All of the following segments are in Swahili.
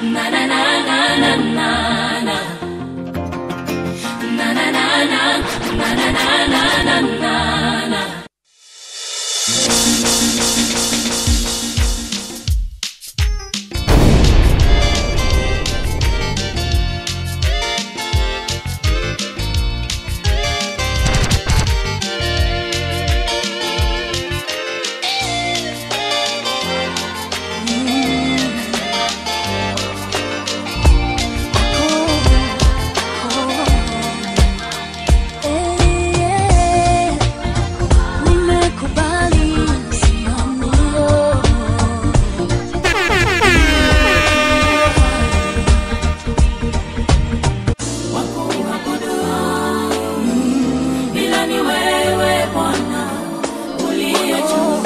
ila ni wewe Bwana uliye juu,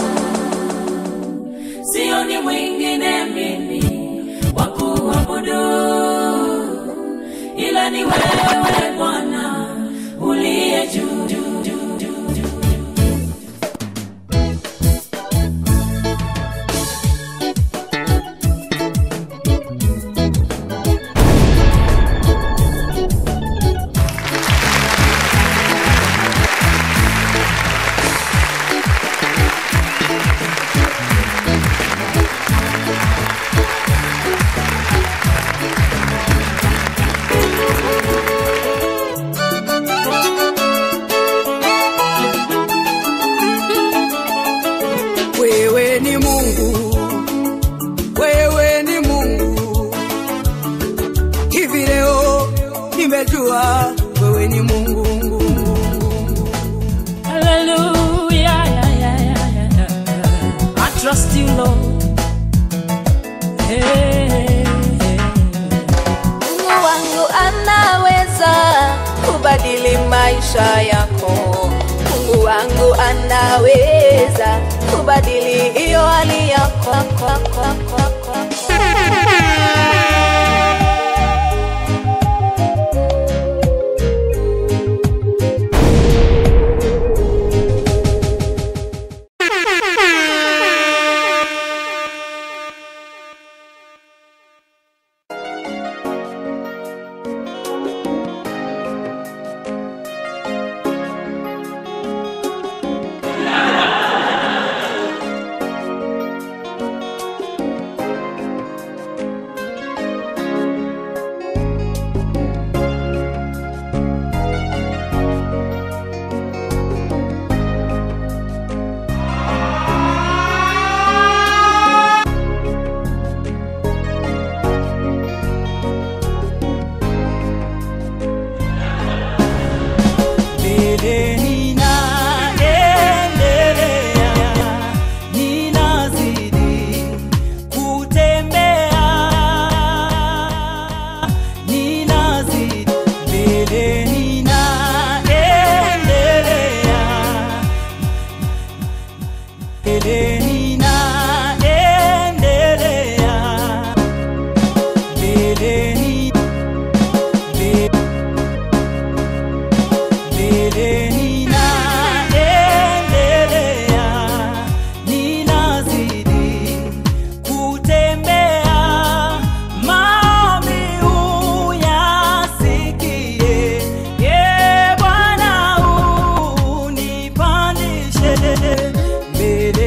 sio ni mwingine mimi wa kuabudu, ila ni wewe Bwana uliye juu, juu, juu, juu, juu. wewe ni Mungu, wewe ni Mungu. Hivi leo nimejua wewe ni Mungu. Hallelujah, yeah, yeah, yeah, yeah, yeah. I trust you, Lord. Hey, hey, hey. Mungu wangu anaweza kubadili maisha yako. Mungu wangu anaweza kubadili hiyo hali yako. mbele ninaendelea, ninazidi kutembea, ninazidi mbele ninaendelea, mbele ninaendelea, mbele ni mbele mbele ninaendelea, ninazidi kutembea, maombi uyasikie, ye Bwana unipandishe, mbele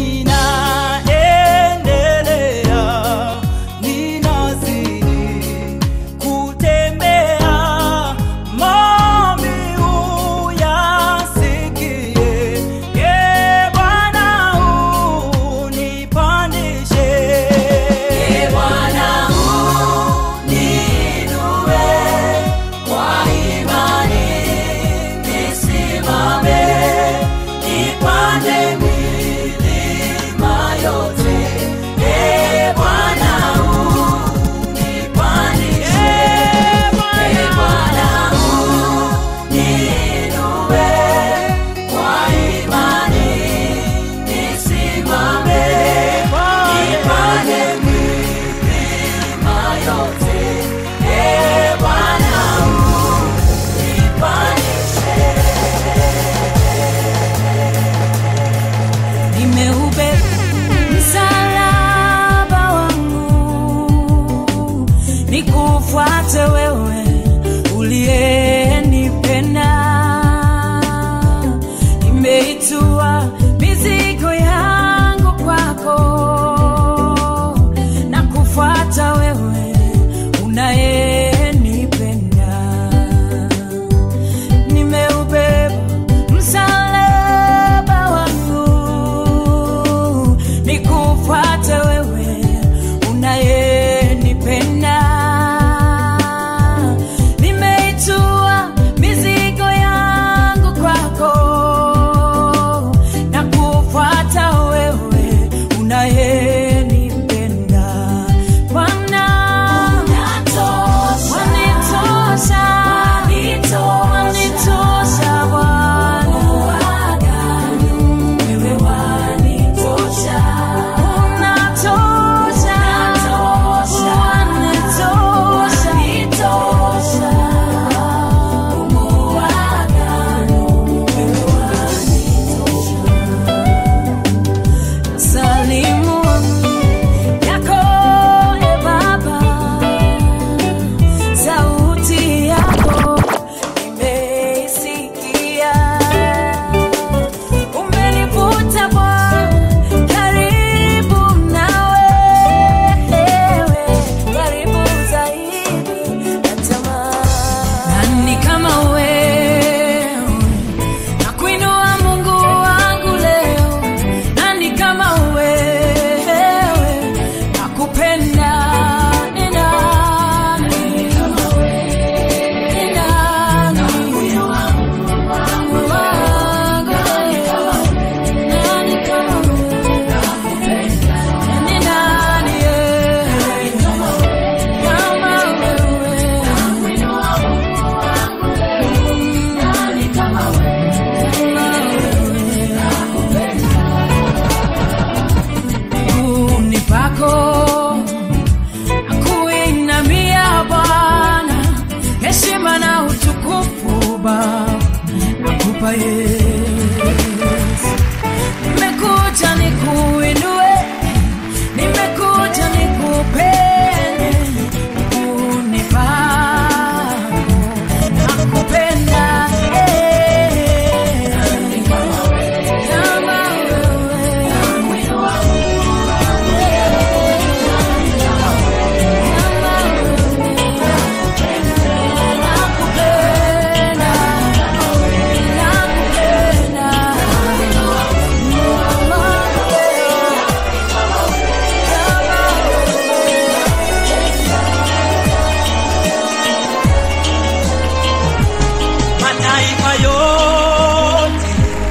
ninaendelea, ninazidi kutembea maombi uyasikie, ye Bwana unipandishe. Ee Bwana uniinue kwa imani, nisimame, nipande milima yote. Ee Bwana unipandishe. Ee Bwana uniinue kwa imani, nisimame, nipande milima yote. Ee Bwana unipandishe. Nimeubeba msalaba wangu nikufuate wewe unayenipenda. Nimeitua mizigo yangu kwako na kufuata wewe unayenipenda. Bwana, wanitosha, wanitosha Bwana. Wewe wanitosha. Unatosha. Wanitosha. Mungu wa agano. Wewe wanitosha. Salimu yako e Baba, sauti yako nimeisikia. Umenivuta Bwana karibu nawe, karibu zaidi natamani. Nani kama wewe nakuinua Mungu wangu leo, nani kama wewe nakupenda ni nani? Ni nani? Mungu wangu leo, nani kama wewe? Ni nani, eh? Kama miguuni pako nakuinamia Bwana, heshima na utukufu Baba nakupa Yesu. Nimekuja nikuinue, nimekuja nikupende, miguuni pako nakupenda eh. Kama mataifa yote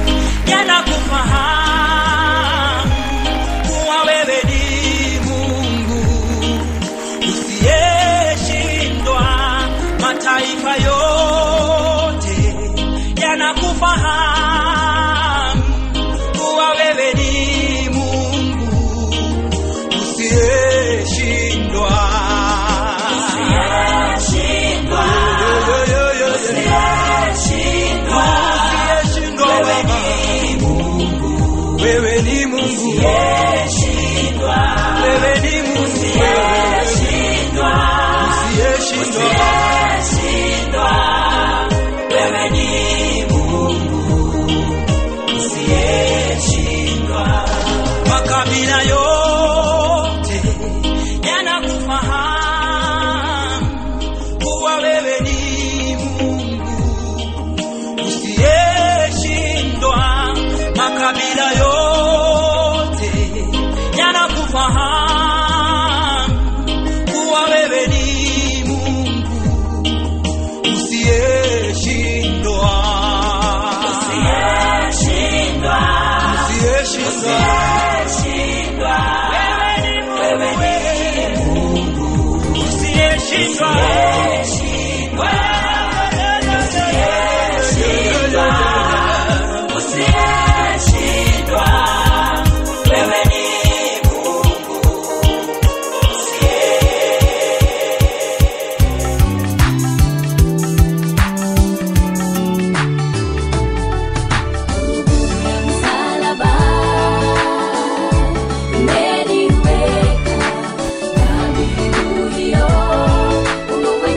yanakufahamu kuwa wewe ni Mungu usiyeshindwa. Mataifa yote yanakufahamu kuwa wewe ni Mungu usiyeshindwa. Yo, yo, yo, yo, yo. Usiyeshindwa Baba. Wewe ni Mungu. Wewe ni Mungu. Usiyeshindwa. Makabila yote yanakufahamu kuwa wewe ni Mungu usiyeshindwa. Makabila yote yanakufahamu kuwa wewe ni Mungu usiyeshindwa. Usiyeshindwa. Wewe ni Mungu usiyeshindwa. Msalaba umeniweka dhabihu hiyo, Mungu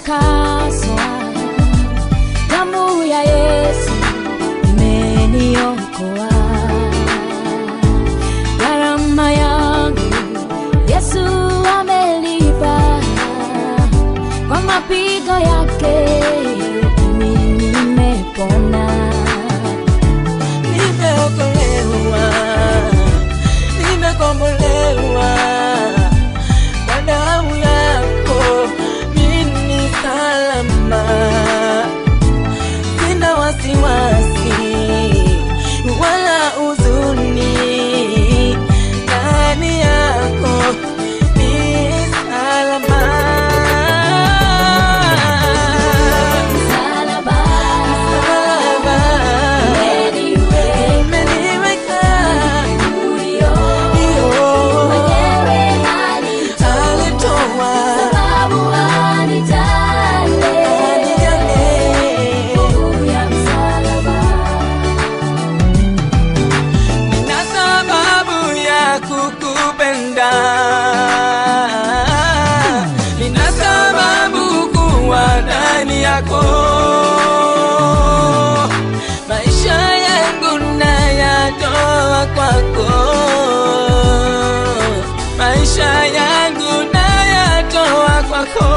nimetakaswa, damu ya Yesu imeniokoa. Gharama yangu Yesu amelipa, kwa mapigo yake mimi nimepona. nimeokolewa, nimekombolewa kwa damu yako, mimi salama, sina wasiwasi wala huzuni ndani yako ni salama. Msalaba Salama. umeniweka Umeniweka huyo hiyo mwenyewe alitoa alitoa sababu anijale nguvu ya msalaba. na sababu ya kukupenda, nina sababu kuwa ndani yako. Maisha yangu nayatoa kwako, maisha yangu nayatoa kwako.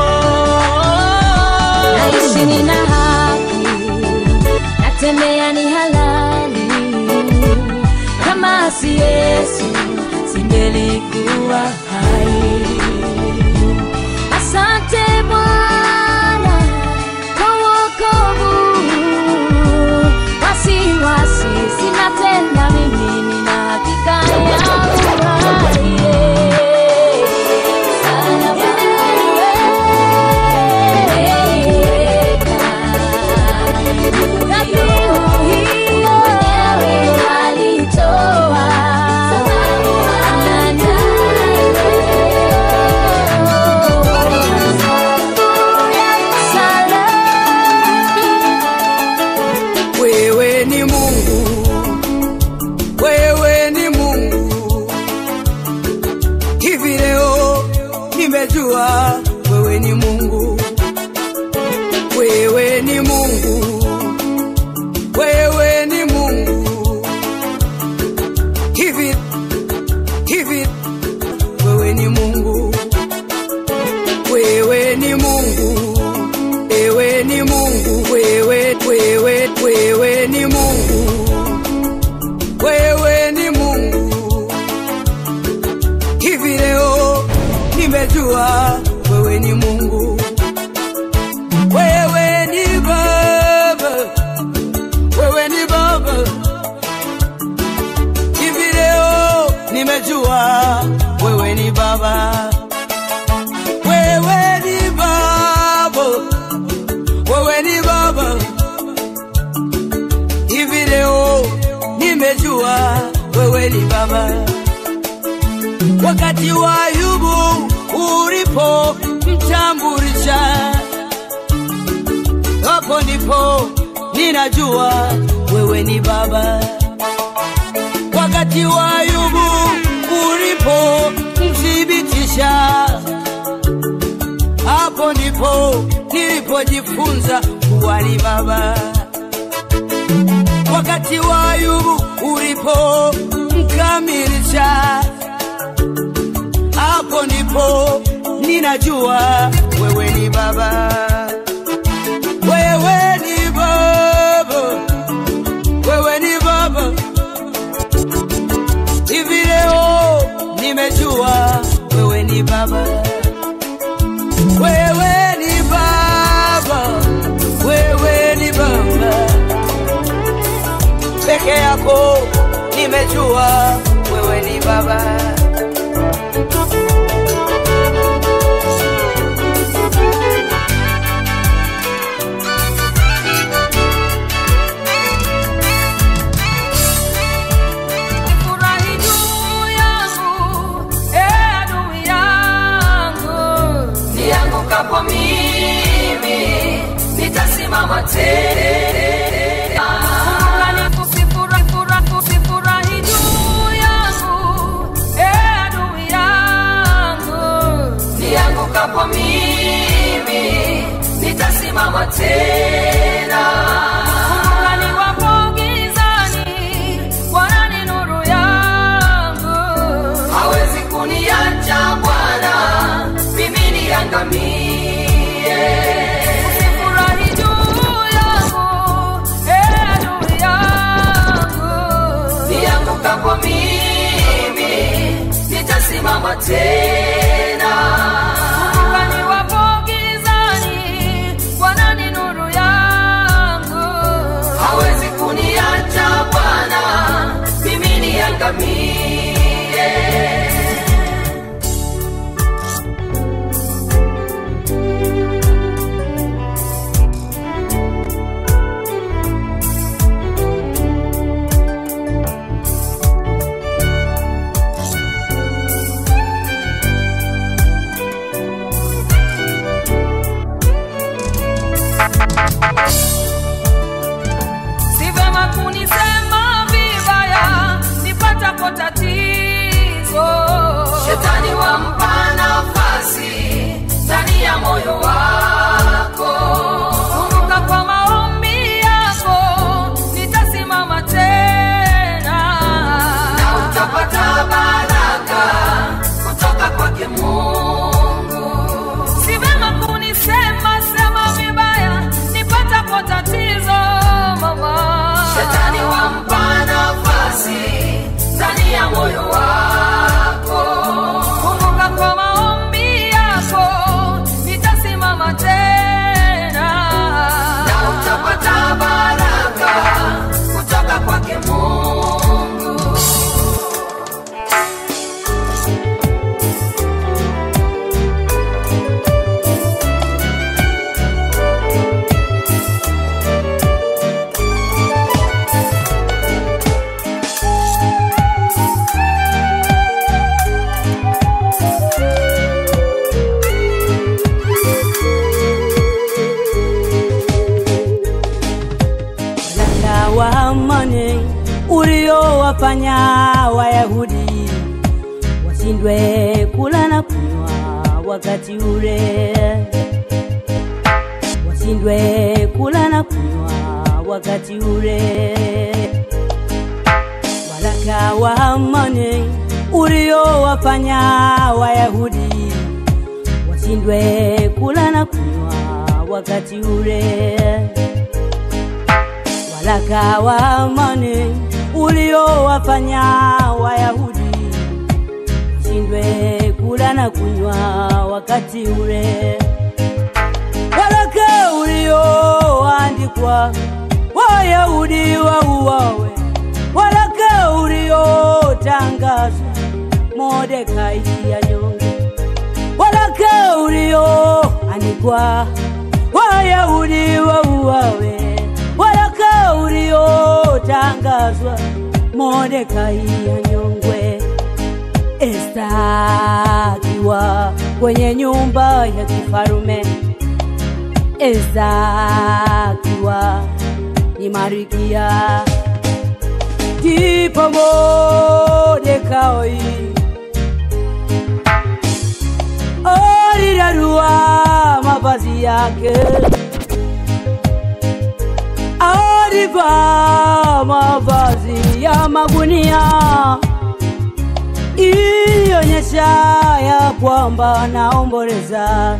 naishi nina haki, natembea ni halali. Kama si Yesu singelikuwa hai. Asante Bwana kwa wokovu, wasiwasi sina tena, mimi nina hakika ya uhai. Salama Dhabihu hiyo alitoa wewe ni Mungu, wewe ni Mungu. Hivi leo nimejua wewe ni Mungu, wewe ni Mungu, wewe ni Mungu. Hivi hivi wewe ni Mungu, wewe ni Mungu, wewe ni Mungu, wewe wewe wewe ni Mungu, wewe ni Mungu. Hivi leo nimejua wewe ni Mungu, wewe ni Baba, wewe ni Baba. Hivi leo nimejua wewe ni Baba, wewe ni Baba, wewe ni Baba. Hivi leo nimejua wewe ni Baba. Wakati wa Ayubu ulipo mtambulisha, hapo ndipo ninajua wewe ni Baba. Wakati wa Ayubu ulipo mthibitisha, hapo ndipo nilipojifunza kuwa ni Baba. Wakati wa Ayubu ulipo mkamilisha, hapo ndipo ninajua wewe ni Baba. Wewe ni Baba, wewe ni Baba. Hivi leo nimejua wewe ni Baba, wewe ni Baba, wewe ni Baba peke yako, nimejua wewe ni Baba. Furahi juu yangu, eh, adui yangu. niangukapo mimi nitasimama tena Furahi, furahi, furahi, furahi juu yangu, eh, adui yangu. niangukapo mimi niangukapo mimi nitasimama tena kumbuka niwapo gizani bwana ni nuru yangu hawezi kuniacha bwana mimi niangamie si vema kunisema vibaya nipatapo tatizo shetani wampa nafasi ndani ya moyo wako kumbuka kwa maombi yako nitasimama tena na utapata baraka kutoka kwake mungu si vema kunisema sema vibaya nipatapo tatizo mama shetani wampa nafasi ndani ya moyo wako kumbuka kwa maombi yako nitasimama tena na utapata baraka kutoka kwake mungu Waraka wa amani uliowafanya Wayahudi washindwe kula na kunywa wakati ule, washindwe kula na kunywa wakati ule. Waraka wa amani uliowafanya Wayahudi washindwe kula na kunywa wakati ule waraka wa amani uliowafanya Wayahudi washindwe kula na kunywa wakati ule, waraka ulioandikwa Wayahudi wauawe, waraka uliotangazwa Mordekai anyonge, waraka ulioandikwa Wayahudi wauawe, waraka uliotangazwa Mordekai anyongwe. Esta akiwa kwenye nyumba ya kifarume, Esta akiwa ni Marikia, ndipo Mordekai alirarua mavazi yake, alivaa mavazi ya magunia ilionyesha ya kwamba naomboleza.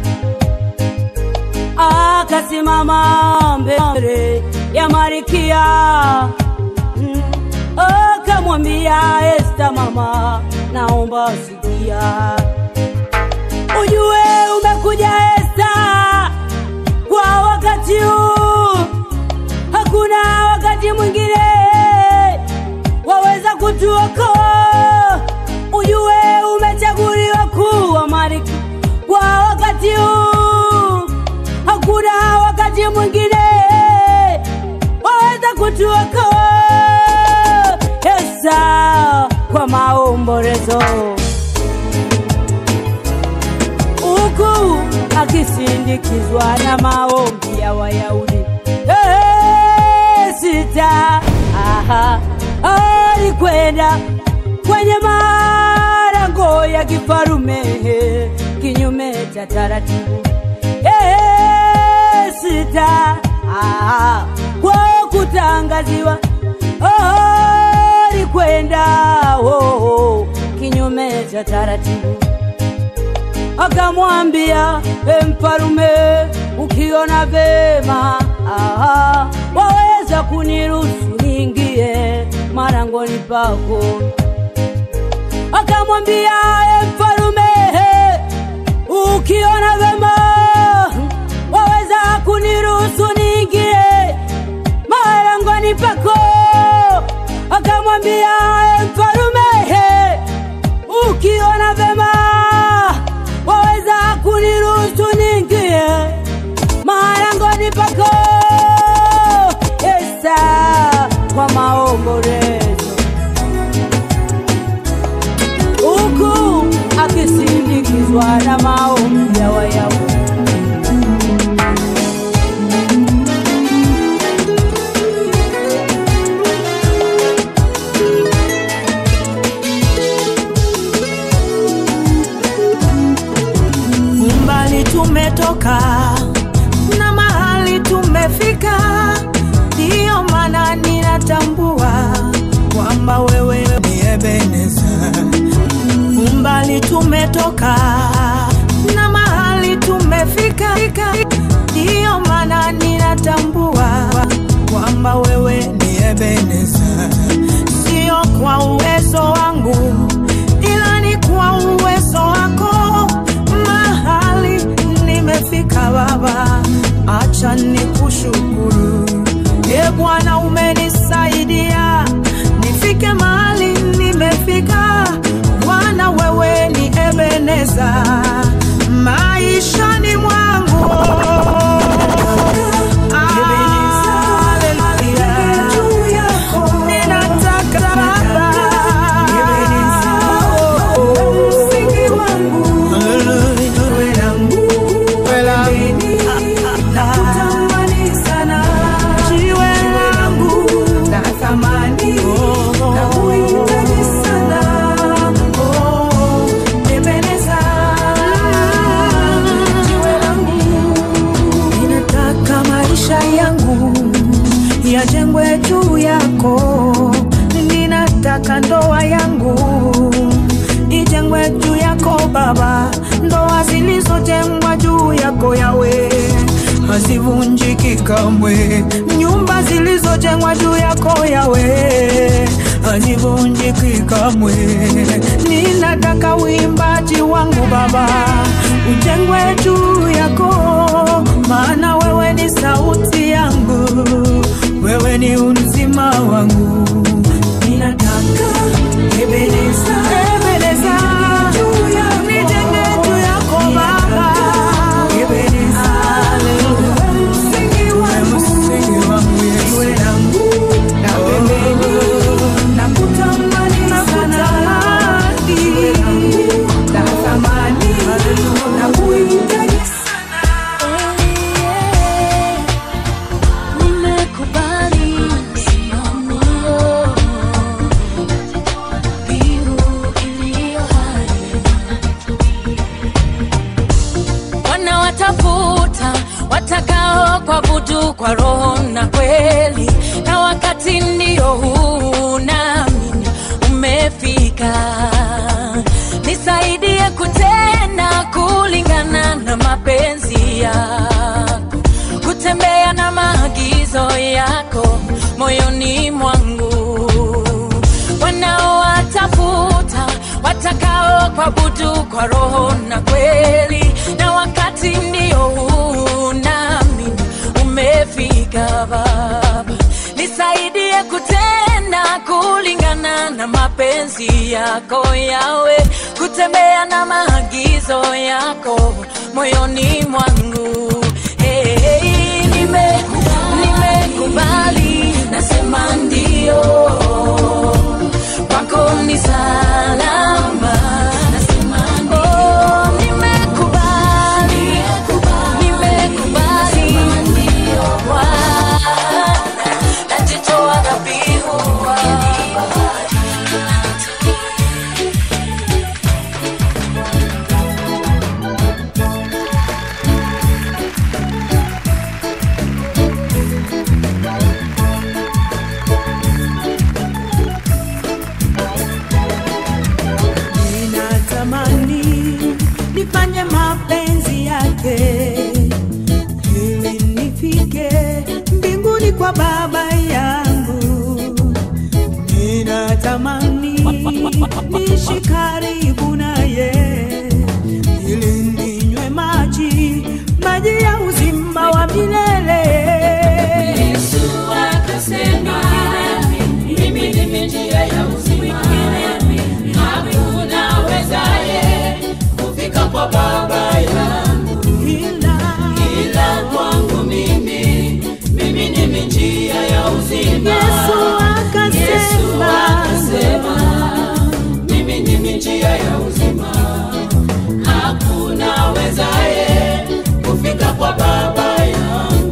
Akasimama mbele ya Marikia Mm, akamwambia Esta, mama, naomba sikia, ujue umekuja Esta kwa wakati huu, hakuna wakati mwingine waweza kutuokoa. Ujue umechaguliwa kuwa malkia kwa wakati huu, hakuna wakati mwingine waweza kutuokoa. Esa kwa maombolezo huku akisindikizwa na maombi ya Wayahudi. Eh, Sita aha, alikwenda kwenye malango ya kifarume kinyume cha taratibu. Eh, Sita aha, kwa kutangaziwa alikwenda oh, oh, kinyume cha taratibu akamwambia e mfalume, ukiona vema aha, waweza kuniruhusu niingie marangoni pako akamwambia e mfalume ukiona vema waweza kuniruhusu niingie marangoni pako akamwambia e mfalume ukiona vema waweza kuniruhusu niingie marangoni pako Yesa kwa maombolezo huku akisindikizwa na maombi ya Wayahudi. umbali tumetoka na mahali tumefika, ndiyo maana ninatambua kwamba wewe ni Ebeneza. Umbali tumetoka na mahali tumefika, ndiyo maana ninatambua kwamba wewe ni Ebeneza, sio kwa uwezo wangu ila ni kwa uwezo wako mahali nimefika Baba, acha nikushukuru. E Bwana, umenisaidia nifike mahali nimefika. Bwana, wewe ni Ebeneza maishani mwangu. Haleluya. Ninataka Baba msingi wangu wewe langu nakutamani sana jiwe langu na thamani na kuhitaji sana oh, Ebeneza jiwe langu ninataka maisha yangu yajengwe juu yako ninataka ndoa yangu ijengwe juu yako Baba, ndoa zilizojengwa juu yako yawe hazivunjiki kamwe, nyumba zilizojengwa juu yako yawe hazivunjiki kamwe. Ninataka uimbaji wangu Baba ujengwe juu yako, maana wewe ni sauti yangu, wewe ni uzima wangu. Ninataka Ebeneza, Ebeneza, nijenge juu yako Baba, Ebeneza, msingi wangu, jiwe langu na pembeni, nakutamani sana, jiwe langu na thamani, na kuhitaji sana. Nimekubali msimamio, mbiu iliyo hai. Wanawatafuta watakao kuabudu kwa roho na kweli, na wakati ndio huu, nami umefika. Nisaidie kutenda kulingana na mapenzi yako kutembea na maagizo yako moyoni mwangu. Wanaowatafuta watakao kuabudu kwa roho na kweli, na wakati ndio huu, nami umefika. Baba, nisaidie kutenda kulingana na mapenzi yako yawe, kutembea na maagizo yako moyoni mwangu. Hey, hey, nime nimekubali, nasema ndio kwako ni salama. Nasema ndio. Oh, nimekubali, nimekubali, Bwana, najitoa dhabihu ninatamani nifanye mapenzi yake ili nifike mbinguni kwa baba yangu natamani nishi karibu naye ili ninywe maji maji ya uzima wa milele Yesu akasema, mimi ndimi njia ya uzima, hakuna wezaye kufika kwa Baba yangu ila ila kwangu mimi, mimi ndimi njia ya uzima. Yesu Yesu akasema akasema, mimi ndimi njia ya uzima, hakuna wezaye kufika kwa Baba yangu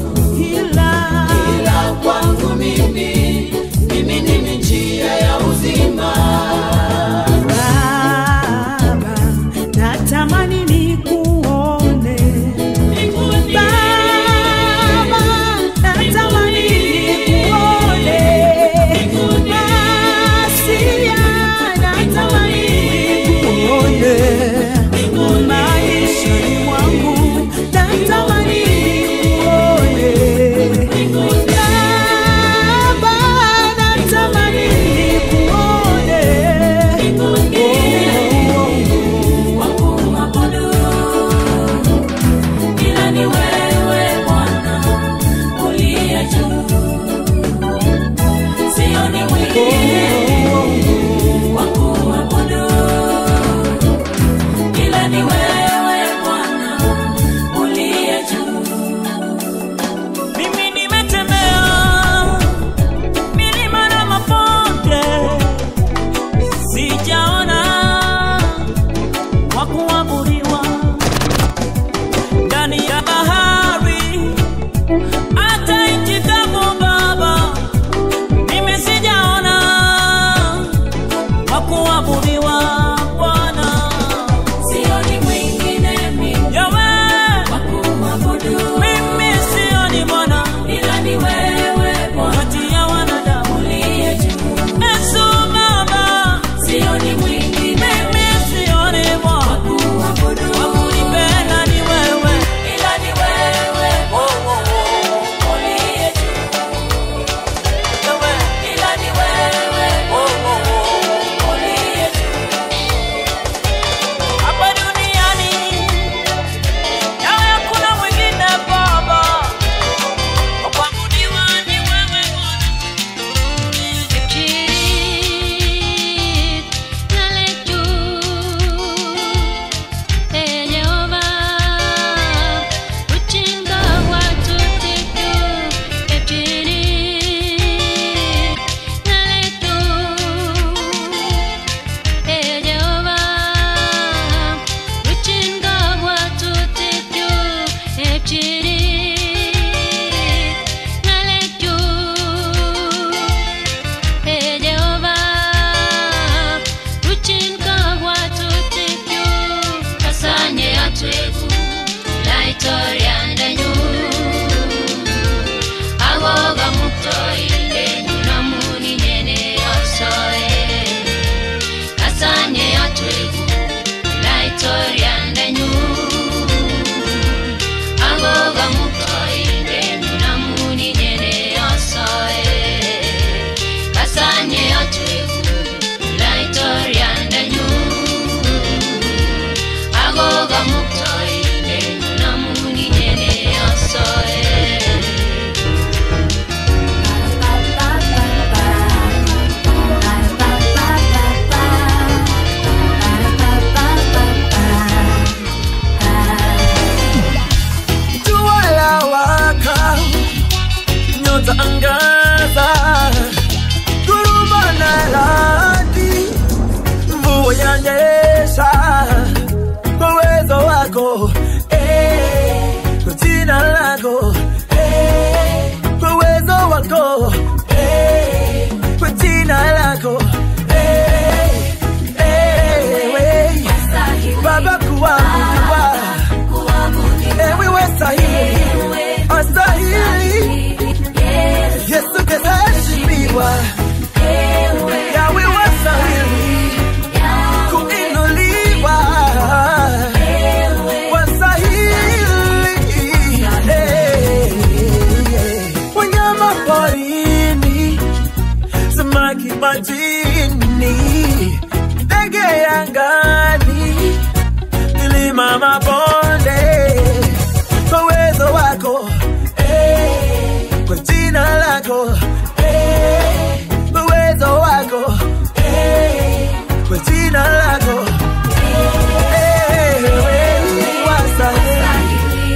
nini? Ndege angani, milima mabonde, kwa uwezo wako eh, kwa jina lako eh, kwa uwezo wako eh, kwa jina lako eh, wewe wastahili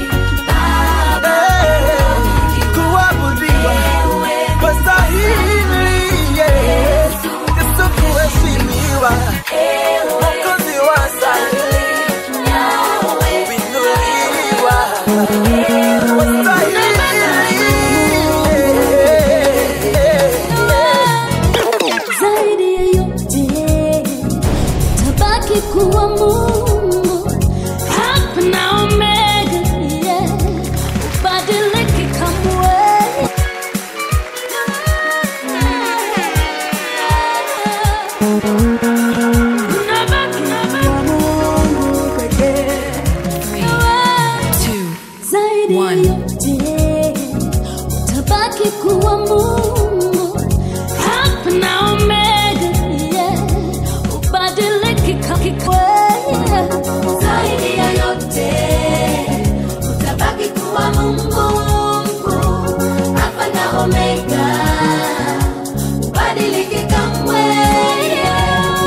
eh, kuabudiwa wastahili Yesu Yesu kuheshimiwa Mwokozi wastahili kuinuliwa wastahili zaidi ya yote tabaki kuwa Mungu Alfa na Omega, yeah. Ubadiliki kamwe. Unabaki kuwa Mungu pekee. Zaidi ya yote utabaki kuwa Mungu Alfa na Omega, yeah. Ubadiliki kamwe. Zaidi ya yote utabaki kuwa Mungu mkuu, Alfa na Omega, ubadiliki kamwe.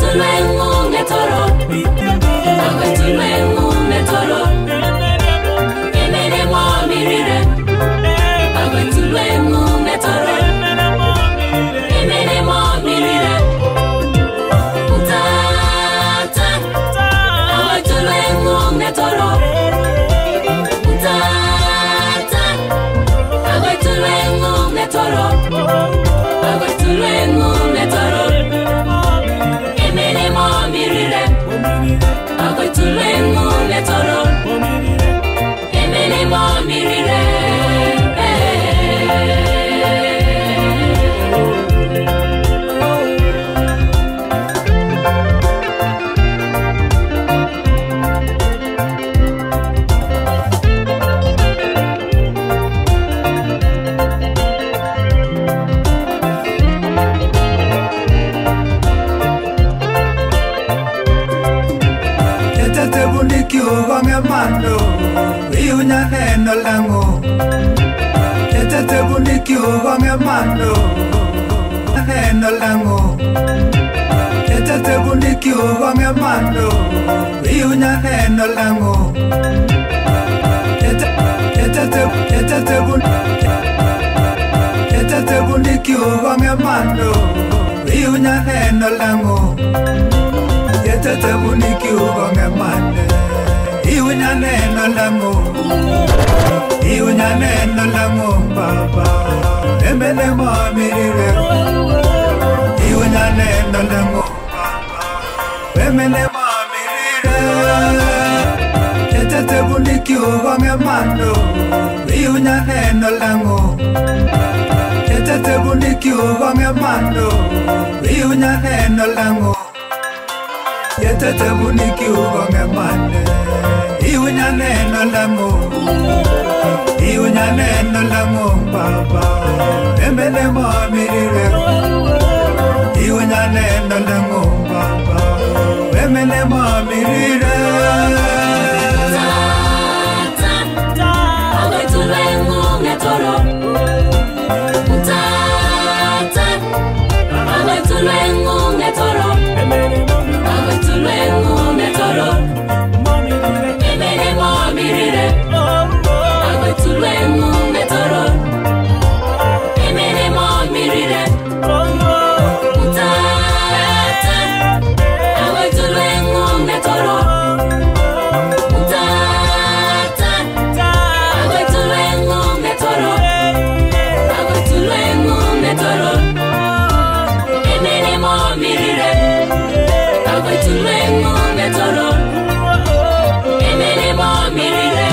tulwengu netoro agwe tulwengu netoro emene mwamirire agwe tulwengu netoro emene mwamirire utata agwe tulwengu netoro utata agwe tulwengu netoro agwe tulwengu netoro emene mwamirire agwe tulwengu netoro emene mwamirire Ketetebulikiugonge mando Iunya neno langu Ketetebulikiugonge mando Neno langu Ketetebulikiugonge mando Iunya neno langu Kete- ketete- ketetebu- Ketetebulikiugonge mando Iunya neno langu Ketetebulikiugonge mande Iunya neno langu Iunya neno langu baba Emene mwamirire Iunya neno langu baba Emene mwamirire Ketetebulikiugonge mando Iunya neno langu Ketetebulikiugonge mando Iunya neno langu Ketetebulikiugonge mande Iunya neno langu Iunya neno langu baba Emene mwamirire Iunya neno langu baba Emene mwamirire Tata, agwe tulwengu netoro Tata, agwe tulwengu netoro agwe tulwengu netoro emene mwamirire agwe tulwengu netoro emene mwamirire Tata, agwe tulwengu netoro Tata, agwe tulwengu netoro agwe tulwengu netoro emene mwamirire agwe tulwengu netoro emene mwamirire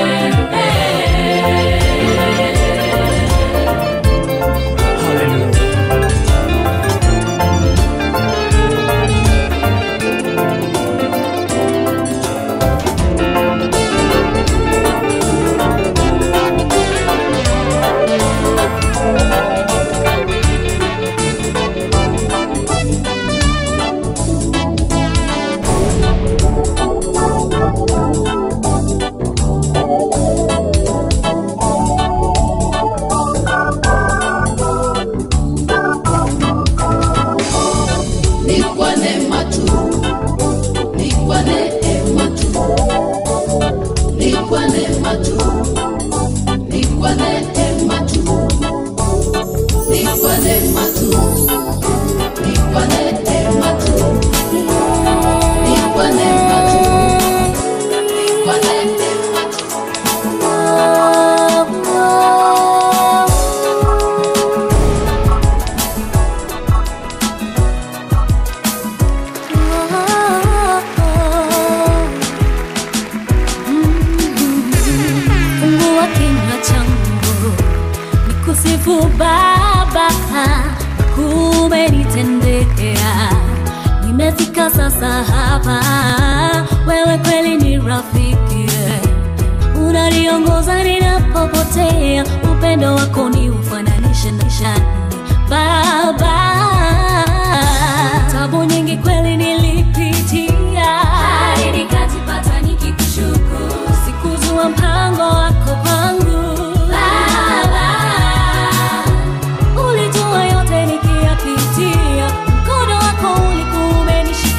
Ni kwa neema tu, ni kwa neema tu, ni kwa neema tu, ni kwa neema tu, ni kwa neema tu, ni kwa neema tu, ni kwa neema tu, ni kwa neema tu. Fungua kinywa changu nikusifu Baba, umenitendea. Nimefika sasa hapa, wewe kweli ni rafiki, unaniongoza ninapopotea, upendo wako ni ufananishe na shani Baba. Tabu nyingi kweli nilipitia, hadi nikajipata nikikushukuru, sikujua mpango wako kwangu Baba. Ulijua yote nikiyapitia, mkono wako ulikuwa umenishika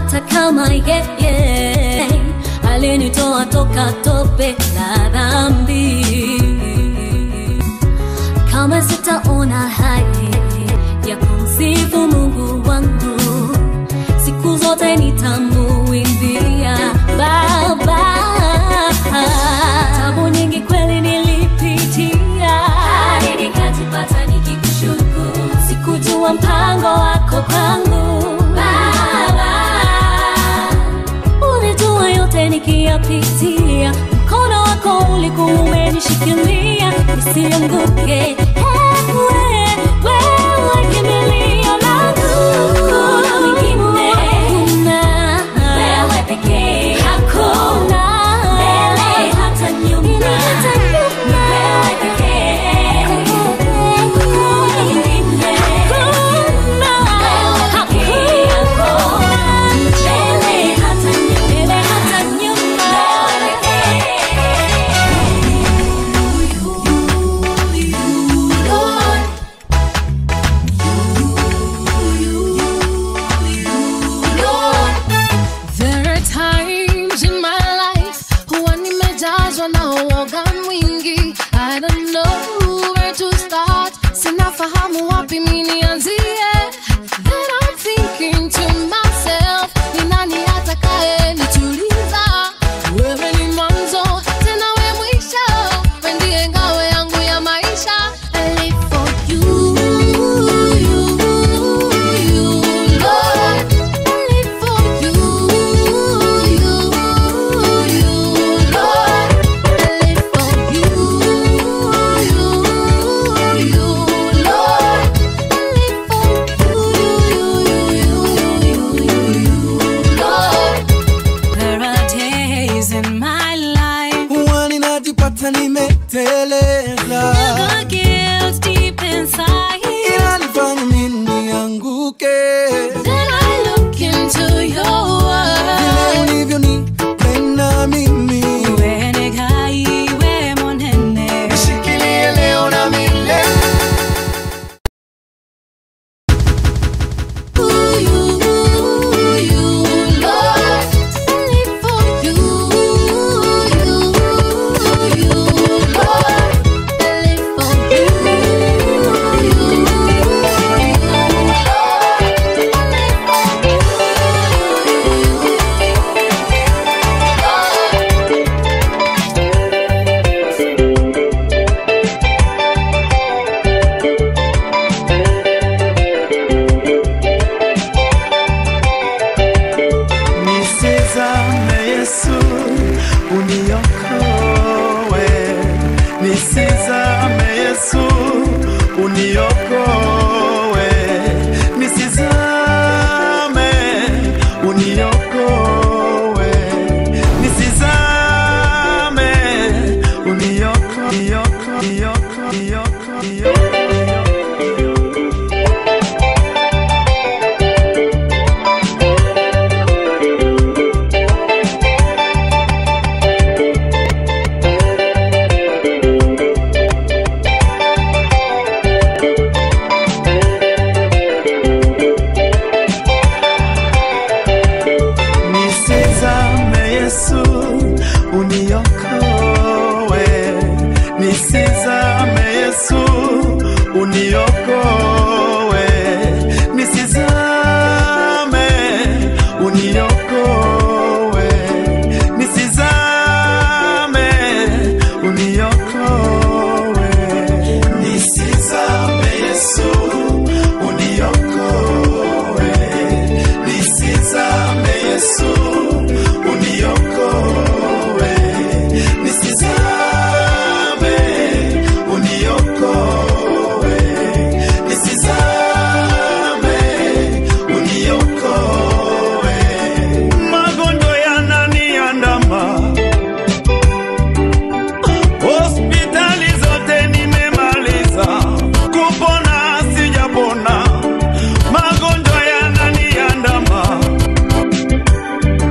hata kama yeye alinitoa toka tope la dhambi kama sitaona haya ya kumsifu mungu wangu siku zote nitamuimbia baba tabu nyingi kweli nilipitia hadi nikajipata nikikushukuru sikujua mpango wako kwangu baba ulijua yote nikiyapitia mkono wako ulikuwa umenishikilia nisianguke Ewe, wewe kimbilio langu. Hakuna mwingine. Wewe pekee. Hakuna. Mbele hata nyuma. Wewe pekee. Hakuna mwingine. Wewe pekee. Hakuna. Mbele hata nyuma. Mbele hata nyuma. Wewe pekee. Lord, Lord. There are times in my life huwa nimejazwa na uoga mwingi. I don't know where to start, sinafahamu wapi mi nianzie. Then I'm thinking to myself, ni nani atakaye nituliza? Wewe ni mwanzo tena we mwisho, we ndiye ngao yangu ya maisha. I live for you, you, you, Lord. I live for you, you, you, Lord. I live for you, you, you, Lord. I live for you, you, you, you, Lord. There are days in my life huwa ninajipata nimeteleza the guilt deep inside. inanifanya mimi nianguke Then I look into your vile world. ulivyonipenda mimi Iwe negai, iwe monene. nishikilie leo na milele Nisizame Yesu uniokoe, nisizame Yesu uniokoe, nisizame uniokoe, nisizame unioko, unioko, unioko, unioko, unioko. Nisizame Yesu uniokoe, nisizame Yesu uniokoe, nisizame uniokoe, nisizame uniokoe, nisizame Yesu uniokoe, nisizame Yesu uniokoe, nisizame uniokoe, nisizame uniokoe. Magonjwa yananiandama, hospitali zote nimemaliza, kupona sijapona, magonjwa yananiandama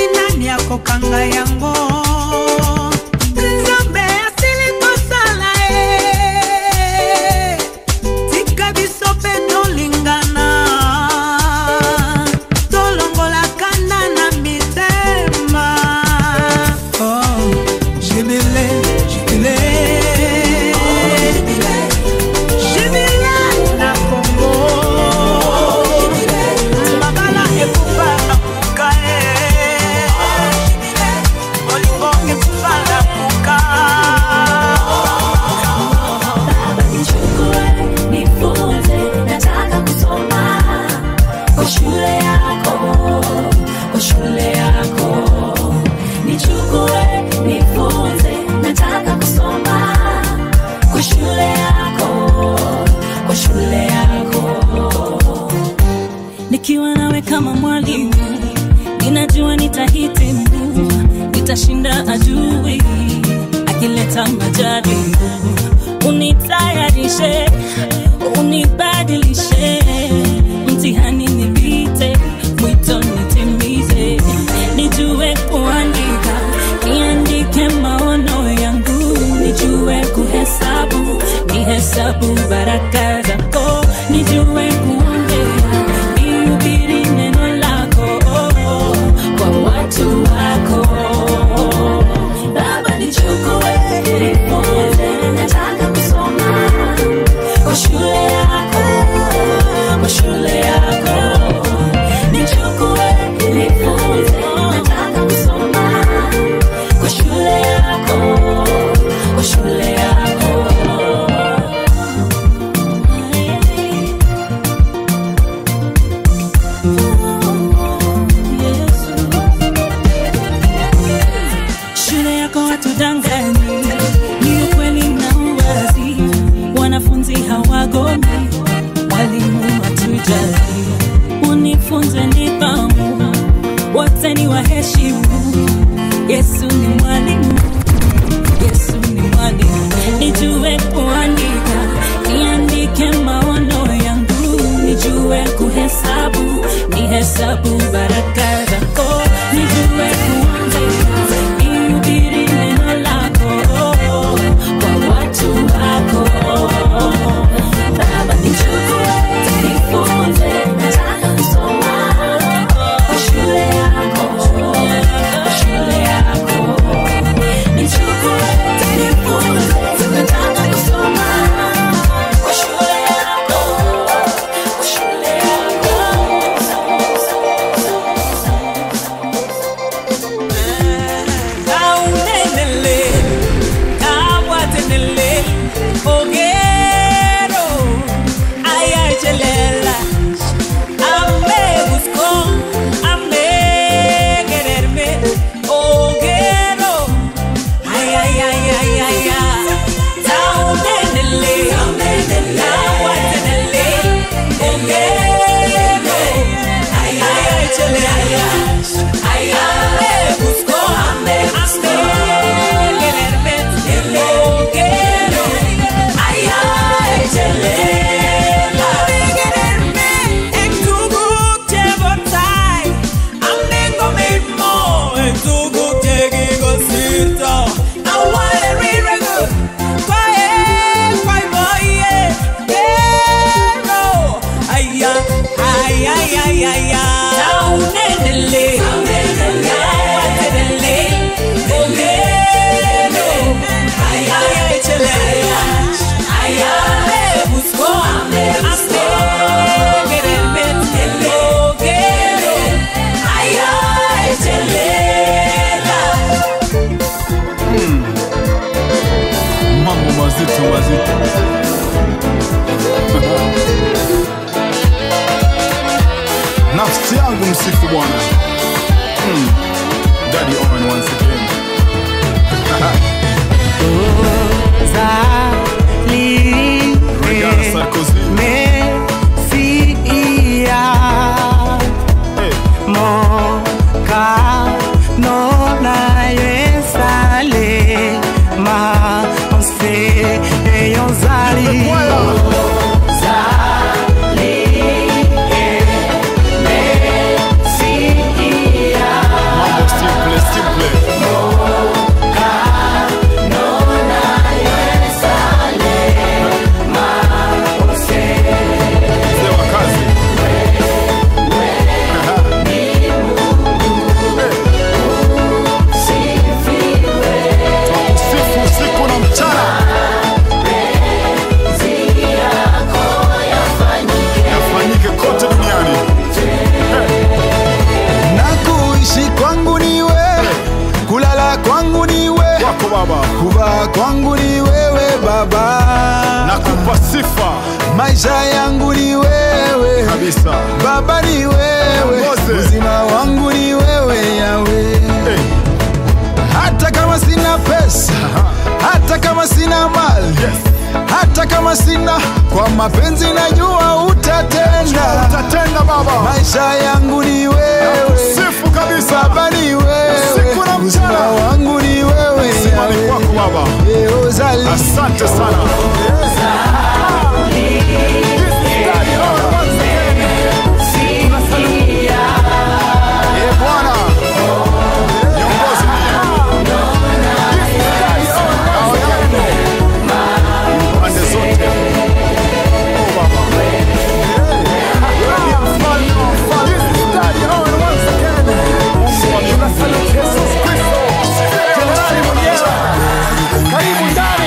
ni nani akokanga yango nzambe asili kosala e tika biso mpe tolingana tolongolaka nda na mitema oh, jibile jibile jibile na kongo mabala ekufa akuka e olingo ekufa na kuka Nichukue, nifunze, nataka kusoma kwa shule yako, kwa shule yako. Nichukue, nifunze, nataka kusoma kwa shule yako, kwa shule yako. Nikiwa nawe kama mwalimu, ninajua nitahitimu, nitashinda adui akileta majaribu unitayarishe, unibadilishe, mtihani nipite, mwito nitimize, nijue kuandika, niandike maono yangu, nijue kuhesabu, nihesabu baraka zako, nijue kuongea, nihubiri neno lako kwa watu wako. Baba nichukue, nifunze, nataka kusoma kwa shule yako, kwa shule yako. Nichukue, nifunze, nataka kusoma kwa shule yako, kwa shule yako. shule yako watudanganyi, ni ukweli na uwazi. Wanafunzi hawagomi, walimu watujali. Unifunze nidhamu, wote ni waheshimu. Yesu ni mwalimu, Yesu ni mwalimu. Nijue kuandika, niandike maono yangu, nijue kuhesabu, nihesabu baraka zako, nijue kuandika, nihubiri neno lako kwa watu wako. Baba nichukue, nifunze, nataka kusoma kwa shule yako, kwa shule yako. Nichukue, nifunze, nataka kusoma kwa shule yako, kwa shule Kaunenele, kawatenele, ogero, ayachelela, ame buscó, ame quererme, ogero, ay, ay, ay, ay, ay, ay, kaunenele, kawatenele, ogero, ay, ay, ayachelela, ay, ame buscó, ame, ame quererme, ogero, ay, ayachelela, quererme, en tu buche botai, amengo mismo, en tu buche gigosito, I want it really good, quiet, quiet boy, yeah, yeah, ay, ay, ay, ay, ay, ay, Taunenele, taunenele, ogero, ay, ay, ay, chelela, ay, ay, buscó, ame, ame, quererme, el ogero, ay, ay, chelela. mambo mazito mazito nafsi yangu msifu bwana hmm. Daddy Owen once again Regarde Sarkozy Simple, simple. Mzee wa kazi. Twakusifu usiku na mchana. Yafanyike kote duniani. na kuishi kwangu ni wewe, kulala kwangu ni wewe, Wako Baba, kuvaa kwangu ni wewe Baba, nakupa sifa maisha yangu ni wewe kabisa. Baba ni wewe, Mose. uzima wangu ni wewe Yawe. Hey, Hata kama sina pesa, hata kama sina mali, hata kama sina, kwa mapenzi najua utatenda. utatenda Baba. Maisha yangu ni wewe, Sifu kabisa. Baba ni wewe, Usiku na uzima mchana. wangu ni wewe Sifa ni kwako Baba. Yeo zali. Asante sana. Eh, Bwana. Niongoze. Pande zote. Oh, Baba. Wewe ndiye mfalme wa wafalme. Mungu wa mbinguni. Yesu Kristo. Jenerali mwenyewe. Karibu ndani.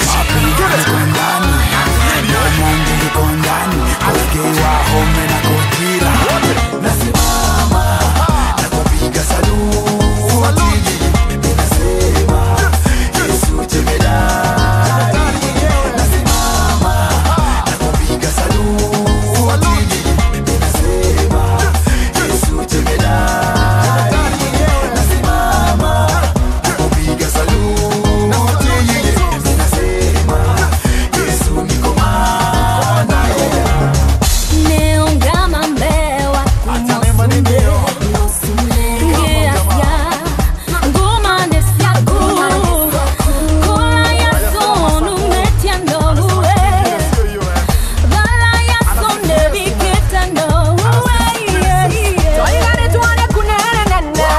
Neungama mbewa kumusumbe Ngiasya nguma nesyaku Kula yasonu metyandowe Vala yasonde biketandowe Toigane tuone kunenene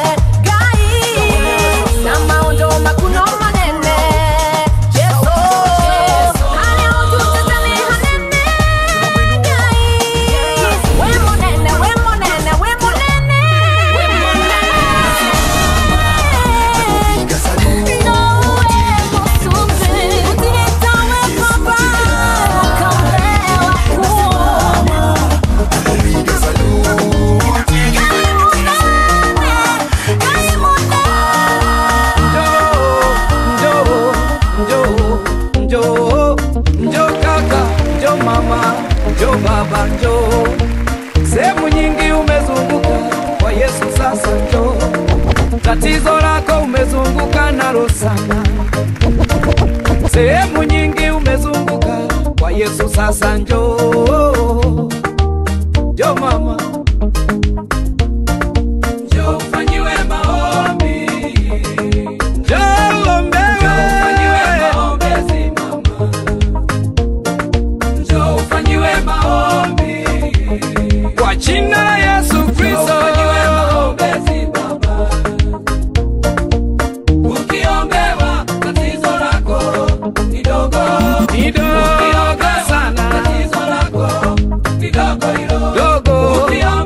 Gai Namaondo makuno manene Yeso Kale otutazame hanene Njoo, njoo, njoo, njoo kaka, njoo mama, njoo baba, njoo. Sehemu nyingi umezunguka kwa Yesu, sasa njoo. Tatizo lako umezunguka nalo sana. Sehemu nyingi umezunguka kwa Yesu, sasa njoo. Njoo mama, njoo ufanyiwe maombi. Njoo uombewe. Njoo ufanyiwe maombi. Kwa jina la Yesu Kristo. Ukiombewa tatizo lako ni dogo. Ni dogo sana. Tatizo lako ni dogo hilo. Dogo.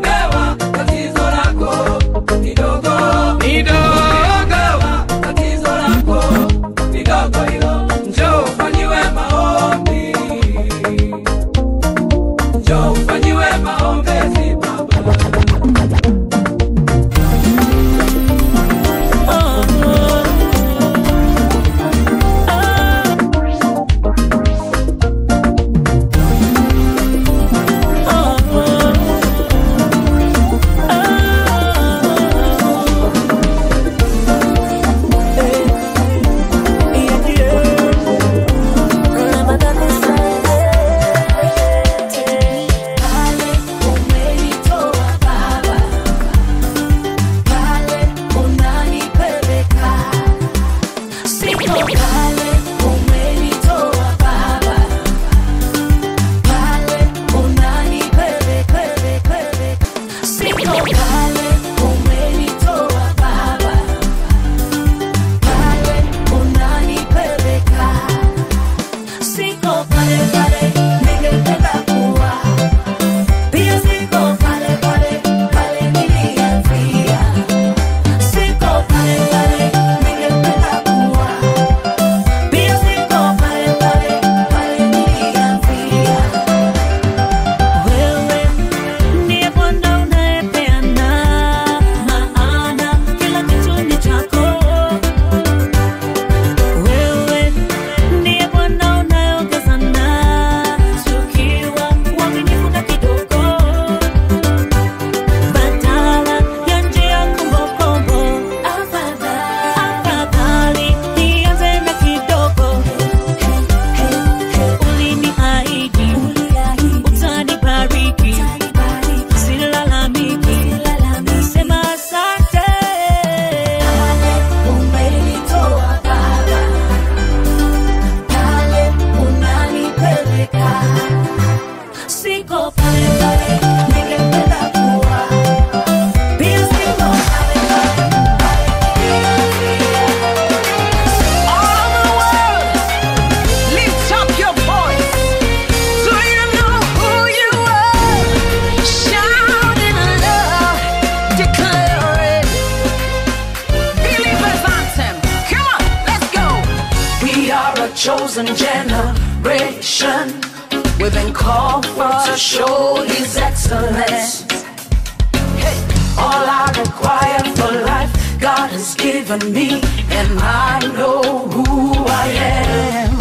chosen generation. We've been called for to show His excellence. Hey, all I require for life, God has given me, and I know who I am.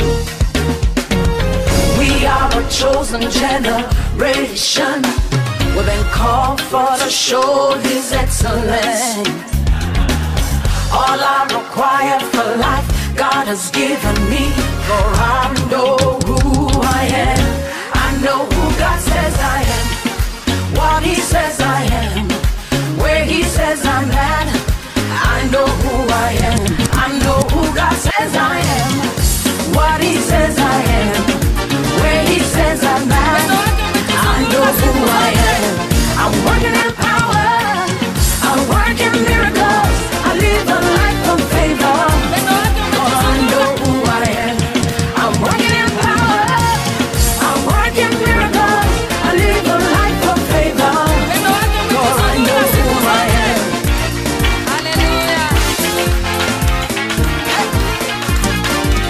We are a chosen generation. We've been called for to show His excellence. All I require for life, God has given me. For I know who I am. I know who God says I am. What He says I am. Where He says I'm at. I know who I am. I know who God says I am. What He says I am. Where He says I'm at. I know who I am. I'm working in power. I work in miracles. I live a life of favor. For I know who I am. I'm working in power. I work in miracles. I live a life of favor. For I know who I am.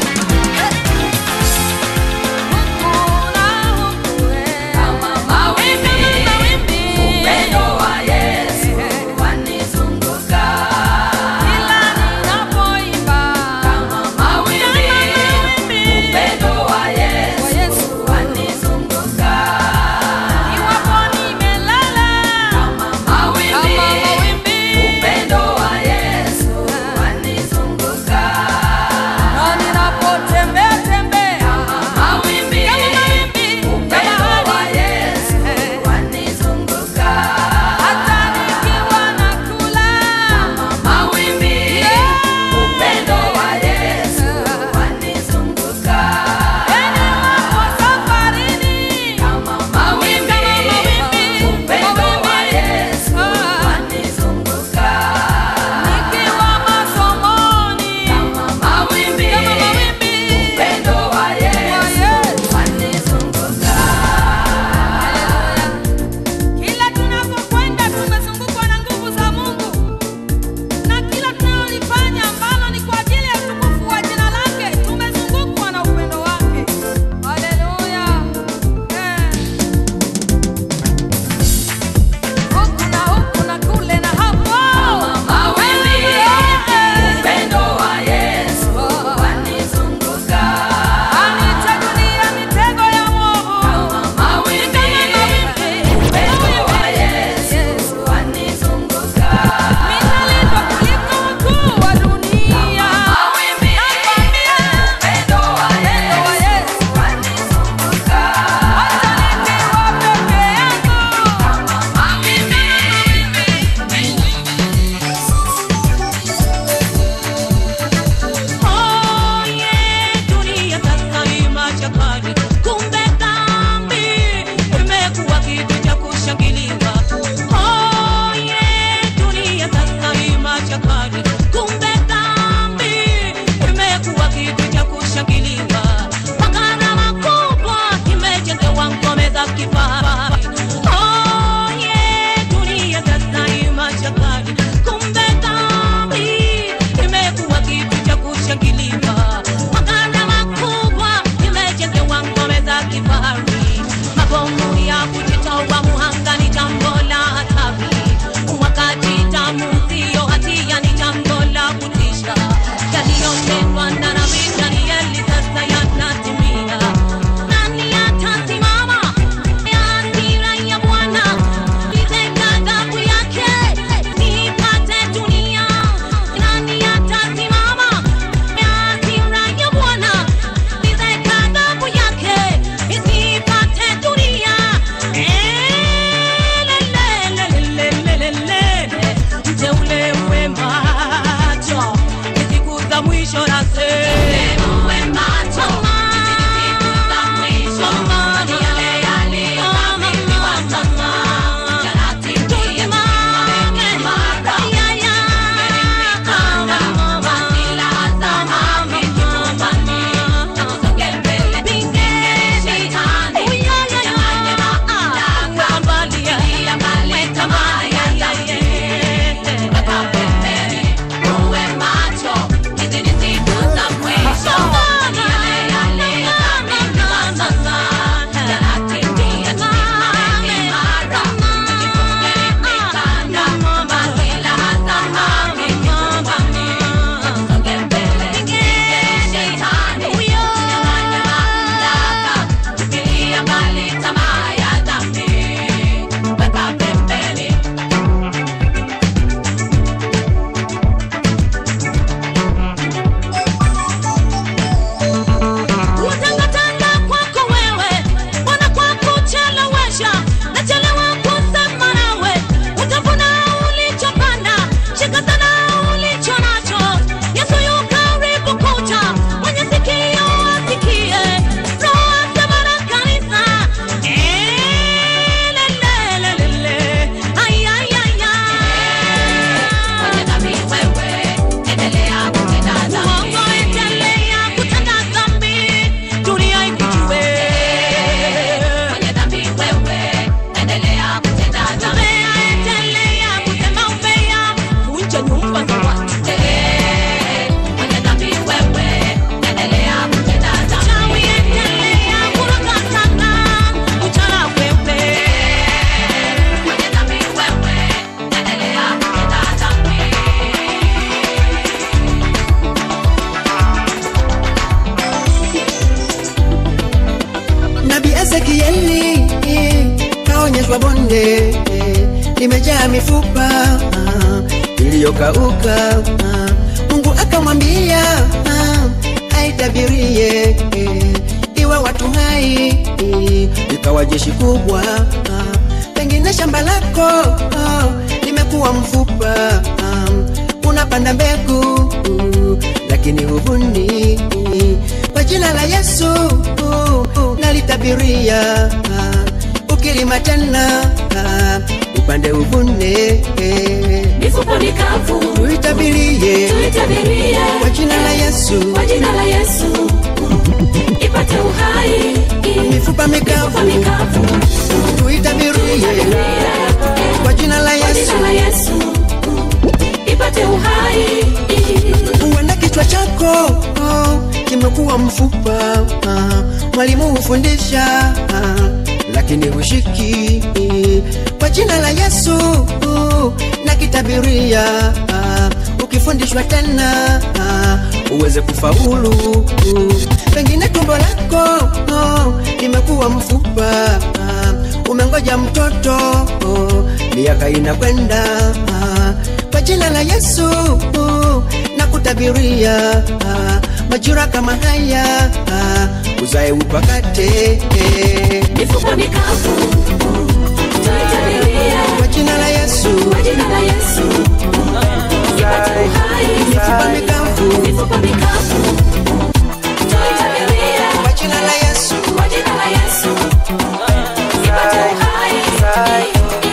kwa bonde eh, limejaa mifupa ah, iliyokauka ah. Mungu akamwambia ah, aitabirie eh, iwe watu hai eh, ikawa jeshi kubwa ah, pengine shamba lako ah, limekuwa mfupa ah, unapanda mbegu uh, lakini huvuni kwa jina la Yesu uh, nalitabiria uh, ukilima tena uh, upande uvune eh. mifupa mikavu tuitabirie tuitabirie kwa jina la Yesu kwa jina la Yesu ipate uhai mifupa mikavu tuitabirie kwa jina la Yesu jina la Yesu ipate uhai huenda kichwa chako oh, kimekuwa mfupa ah, mwalimu hufundisha ah, lakini hushiki kwa jina la Yesu uh, na kitabiria ah, ukifundishwa tena ah, uweze kufaulu uh, pengine tumbo lako oh, limekuwa mfupa ah, umengoja mtoto oh, miaka inakwenda ah, kwa jina la Yesu uh, na kutabiria ah, majira kama haya ah, uzae upakate mifupa mikavu tuitabirie kwa jina la Yesu kwa jina la Yesu ipate uhai mifupa mikavu mifupa mikavu tuitabirie kwa jina la Yesu kwa jina la Yesu ipate uhai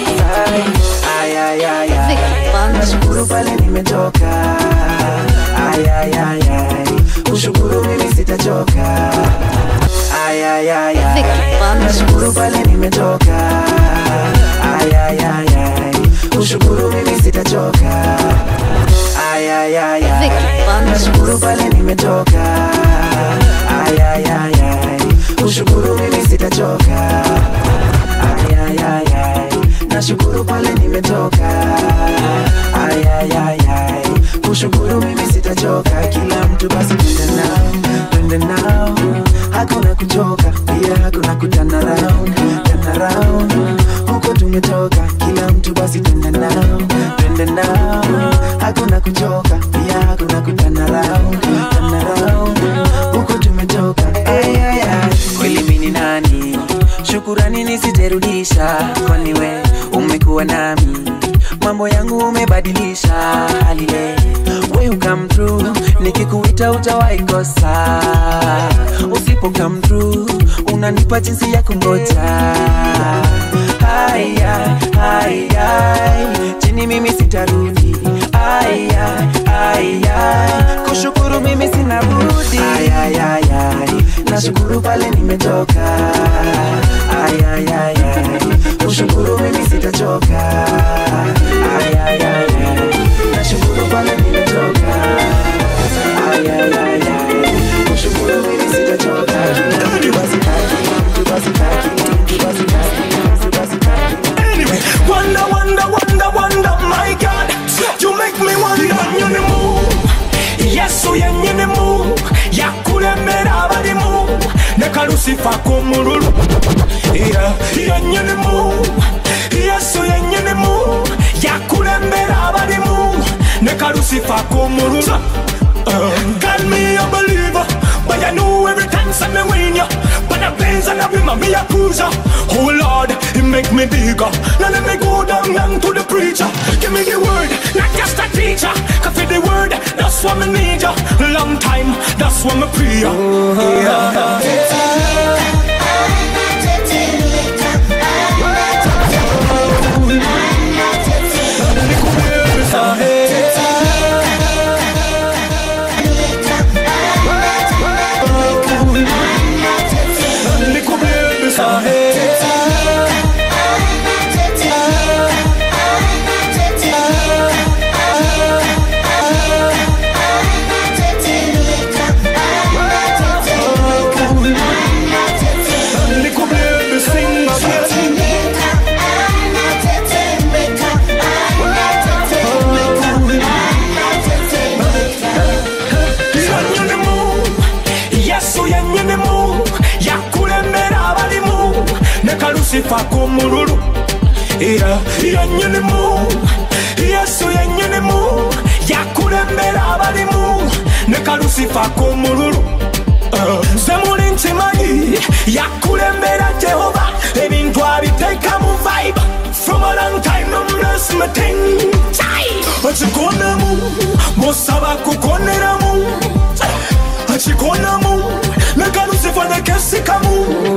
nashukuru pale nimetoka ayayayay ushukuru mimi sitachoka ayayayay nashukuru pale nimetoka ayayayay ushukuru mimi sitachoka ayayayay nashukuru pale nimetoka ayayayay ushukuru mimi sitachoka ayayayay nashukuru pale nimetoka ayayayay kushukuru mimi sitachoka kila mtu basi twende nao twende nao hakuna kuchoka pia hakuna kutana round tana round huko tumetoka kila mtu basi twende nao twende nao hakuna kuchoka pia hakuna kutana round tana round huko tumetoka ayayay kweli mimi ni nani shukurani nisijerudisha kwani we umekuwa nami mambo yangu umebadilisha halile we come through nikikuita utawahi kosa usipo come through unanipa jinsi ya kungoja haya haya chini mimi sitarudi aya aya kushukuru mimi sina budi ayayaya nashukuru pale nimetoka ayayaya kushukuru mimi sitachoka ayayaya nashukuru pale nimetoka ayayaya kushukuru mimi sitachoka mtu basi taki mtu basi taki mtu basi taki mtu basi taki Anyway, wonder, wonder, wonder, wonder, my God, you make me wonder. Nyine mu, Yesu yenyine mu, yakuremera abarimu, neka Lucifer kumururu. Yeah, yenyine mu, Yesu yenyine mu, yakuremera abarimu, neka Lucifer kumururu. Uh, God me a believer, but I know every time send me win ya. But the pains and the women me a cruiser. Oh Lord, it make me bigger. Now let me go down down to the preacher. Give me the word, not just a teacher. Cause for the word, that's what me need ya. Long time, that's what me pray ya. Yeah. Yenyine mu, Yesu yenyine mu, yakuremera abarimu, neka Lucifer kumururu. era yennyinimu yesu yennyinimu yakulembera abalimu ne kalusifa k'omululu nze muli nkimanyi yakulembera jehova ebintu abiteeka mu vibe from a long time no bless me thing akikonamu musaba kukoneramu akikonamu ne kalusifa ne kesikamu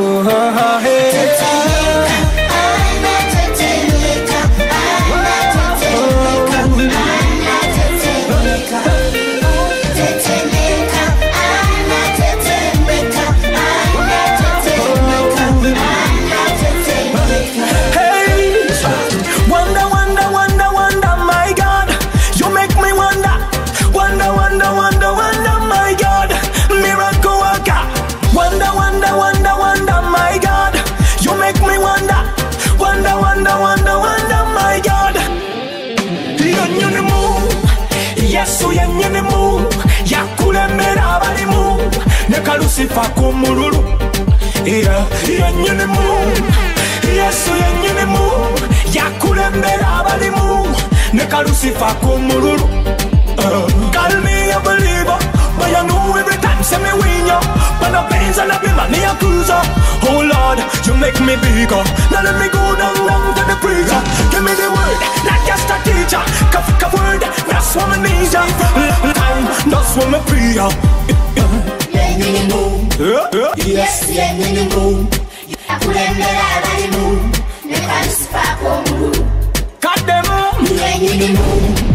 Hey, wonder, wonder, wonder, wonder, my God, you make me wonder, wonder, wonder, wonder, wonder, my God, miracle worker, wonder, wonder, wonder, wonder, my God, you make me wonder, wonder, wonder, wonder, wonder, my God. Yennyinimu, Yesu yennyinimu, yakulembera abalimu, ne kalusifa k'omululu, era yennyinimu. yesu yennyinimu yakulembera abalimu ne kalusifa k'omululu Call me a believer, but you know every time say me win ya. But the pains and the bima me a cruiser. Oh Lord, you make me bigger. Now let me go down down to the preacher. Give me the word, not just a teacher. Cuff cuff word, that's what me need ya. Time, that's what me pray ya. Yes, yennyinimu yakulembera abalimu ne kalusifa k'omululu Kaddemu yennyinimu